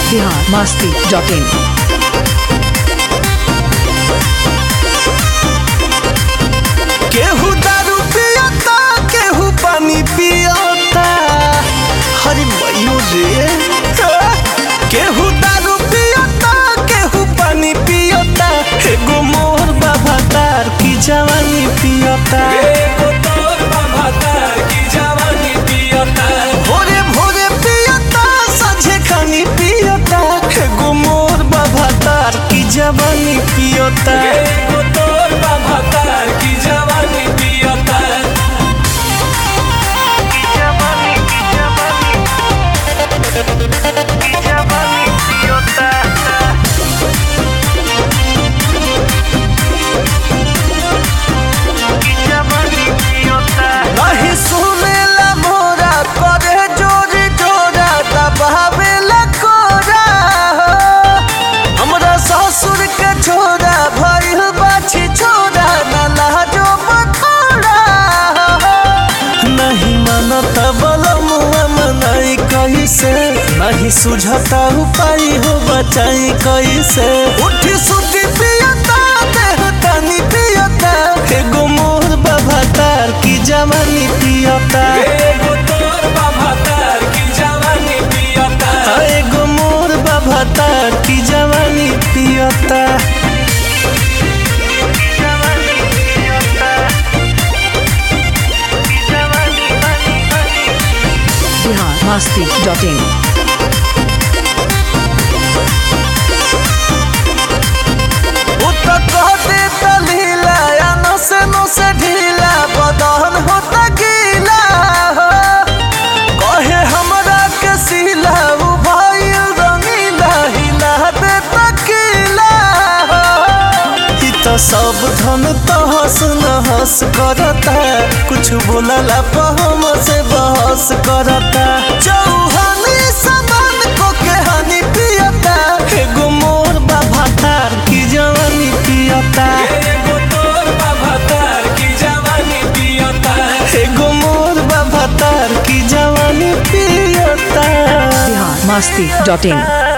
Bihar Masti dot in केहू दारू पियता केहू पानी पियता हरे मयो रे केहू दारू पियता केहू पानी पियता एगो मोर बाबा तार की जवानी पियता भोरे भोरे पियता साझे खानी पियता एगो मोर बाबा तार की जवानी पियता नहीं सुनेला मोरा करे जोरी जोरा दबावेला कोरा हमरा ससुर के छोरा भइल बाछी छोरा ना लाजो बखोरा नहीं मानत बलमुआ मनाई कैसे नहीं सुझता उपाय हो बचाई कैसे उठी सुती पियता देह तनी पियता एगो मोर बाबा तार की जवानी पियता एगो मोर बाबा तार की जवानी पियता बिहार मस्ती डॉट इन उत कहते तलीला या नसे नसे ढीला बदन होता गीला हो। कहे हमरा के सीला उ भइल रंगीला हिला दे तकीला हो। ई तो सब धन तहस नहस करता कुछ बोलला पर हम से बहस करता चौहानी समान को के हानि पियता एगो मोर बाबा तार की जवानी पियता एगो मोर बाबा तार की जवानी पियता बिहार मस्ती डॉट इन